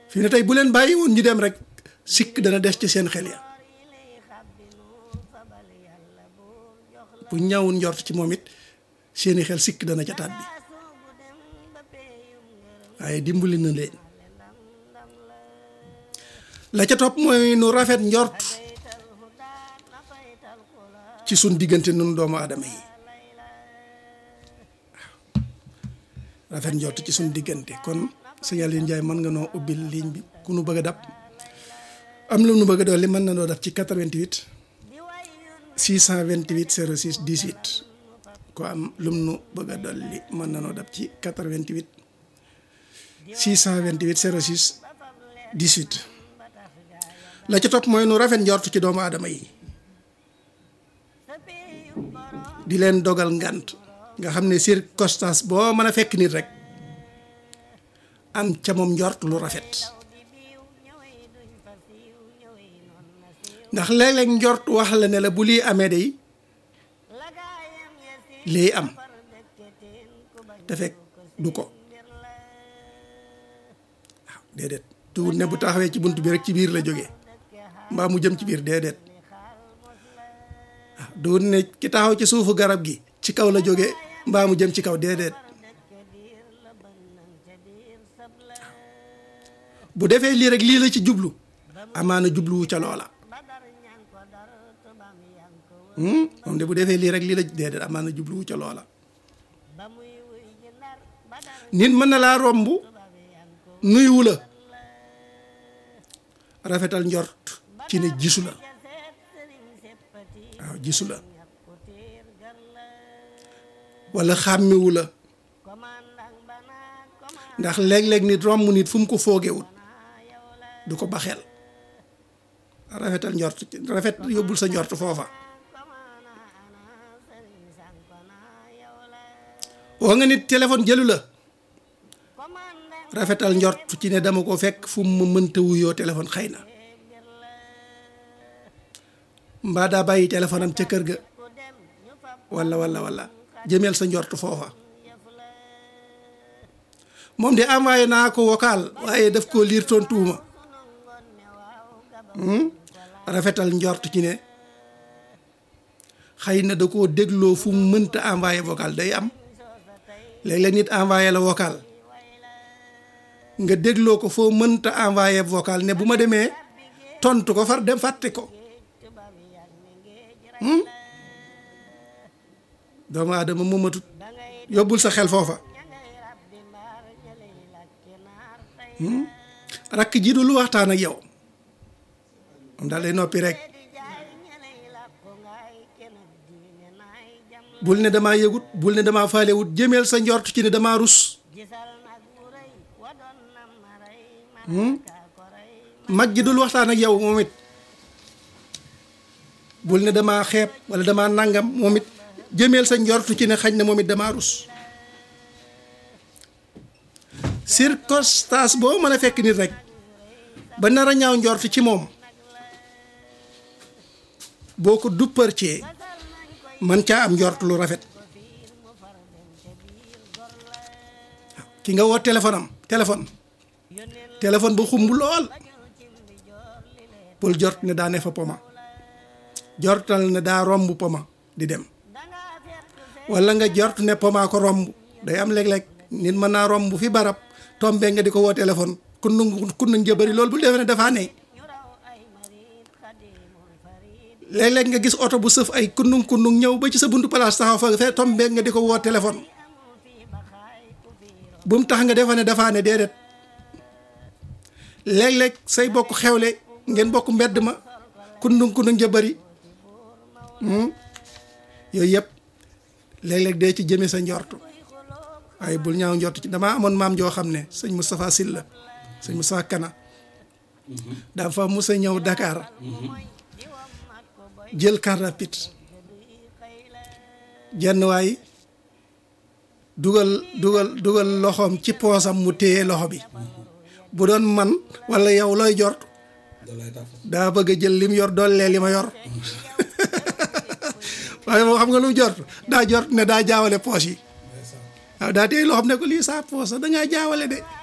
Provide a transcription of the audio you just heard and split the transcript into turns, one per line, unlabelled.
fi ne tey bu leen bàyyi woon ñu dem rek sikk dana des ci seen xel ya bu ñawun njort ci moom it seeni xel sikk dana ca taat bi waaye dimbali na leen la ca topp mooy nu rafet njort ci sun diggante nun doomu aadama yi rafet njort ci sun diggante kon sëñ Aliou Ndiaye mën nga noo ubbil ligne bi ku nu bëgg a dab am lu nu bëgg a dolli mën na noo dab ci 88 628 06 18 ko am lum nu bëgg a dolli mën na noo dab ci 88 628 06 18 la ca topp mooy nu rafet njort ci doomu aadama yi di leen dogal ngant nga xam ne circonstance boo mën a fekk nit rek am ca moom njort lu rafet ndax léeg-léeg njort wax la ne la bu lii amee day lii am te fekk du ko waaw déedéet tuut ne bu taxawee ci bunt bi rek ci biir la jógee mbaa mu jëm ci biir déedéet waaw du ne ki taxaw ci suufu garab gi ci kaw la jóge mbaa mu jëm ci kaw déedéet bu defee lii rek lii la ci jublu amaana jubluwu ca loola moom de bu defee lii rek lii la déedéet amaana jubluwu ca loola nit mën na laa romb nuyuwu la rafetal njort ci ne gisu la waaw gisu la wala xàmmewu la ndax léeg-léeg nit romb nit fu mu ko foogewut du ko baxeel rafetal njort rafet yóbbul sa njort foofa woo nga nit téléphone jëlu la rafetal njort ci ne dama ko fekk fu mu mënta wuyoo téléphone xëy na mbaa daa bàyyi téléphone am ca kër ga walla walla walla jëmeel sa njort foofa moom de envoyé naa ko vocal waaye daf koo liir tontuwuma rafetal njort ci ne xëy na da koo dégloo fu mu mënta envoyé vocal day am léeg-léeg nit envoyé la vocal nga dégloo ko foo mënta envoyé vocal ne bu ma demee tontu ko far dem fàtte ko doomu aadama moomatut yóbbul sa xel foofa rakk ji du lu waxtaan ak yow moom daal day noppi rek bul ne damaa yëgut bul ne damaa faalewut jëmeel sa njort ci ne damaa rus mag ji dul waxtaan ak yow moom it bul ne damaa xeeb wala damaa nangam moom it jëmeel sa njortu ci ne xañ na moom it damaa rus circonstance boo mën a fekk nit rek ba nar a ñaaw njort ci moom boo ko dupparcee man caa am njort lu rafet ki nga woo téléphone am téléphone téléphone ba xumb lool bul jort ne daa ne fa poma jortal ne daa romb poma di dem wala nga jort ne poma ko romb day am léeg-léeg nit mën naa romb fi barab tombe nga di ko woo téléphone kunnu kunnu njëbëri loolu bul defee ne dafaa ne léeg-léeg nga gis oto bu sëf ay kundung kundung ñëw ba ci sa buntu place taxaw fa fee tombe nga di ko woo téléphone bu mu tax nga defa ne dafaa ne déedéet léeg-léeg say bokk xewle ngeen bokk mbedd ma kundung kundung ja bëri yooyu yëpp léeg-léeg dee ci jëme sa njortu waaye bul ñaaw njortu ci damaa amoon maam joo xam ne sëñ Moustapha Sylla sëñ Moustapha Kana dafa mos a ñëw Dakar jël car rapide jenn waay dugal dugal dugal loxoom ci poosam mu téye loxo bi bu doon man walla yow looy jort daa bëgg a jël lim yor dooleel li ma yor waaye moo xam nga lu jort daa jort ne daa jaawale poos yi waaw daa téye loo xam ne ko lii saa poos dangaa jaawale de